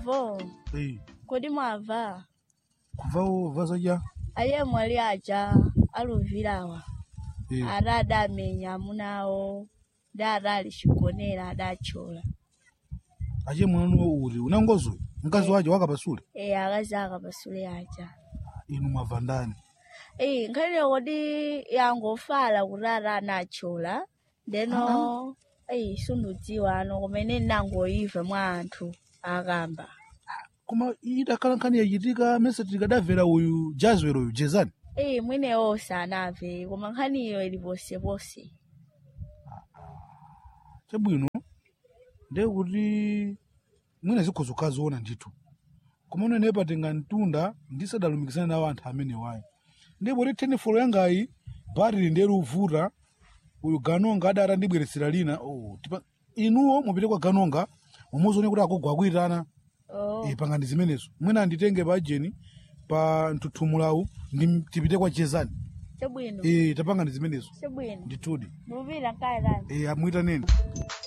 avo Eh, kodi mwava kuvawo vazaja aye mwali aja aluvirawa Eh, ada adamenya amunawo da adali chigonera adachola ache mwana uri unangozo mkazi waje wakapasule e akazi akapasule aja inu mwava ndani e nkhani kodi yangofala kuti ada anachola ndeno eyi sundudziwa ano kumene ndinangoyiva mwa anthu akamba koma idakhala nkhani yachitika mese tikadamvera uyu jazwero uyu jezani eyi mwenewo sanamve koma nkhaniyo ili posepose chabwino ndiye kuti mwina zikhoza ukaziona ndithu koma unene patenga mtunda ndisadalumikizana nawo anthu amene wayi ndipo ti tenifolo yangayi bharili ndiye luvuta uyu ganonga adati andibweresera lina oh, tipa, inuwo mupite kwa ganonga mumuzione kuti akugwa akuyitana oh. e, pangani zimenezo mwina anditenge pa ajeni pa mtuthumulawu ndi tipite kwa jezani chabwino e, tapangani zimenezo chabwino ndithudi mupita nkaitani e, amwitaneni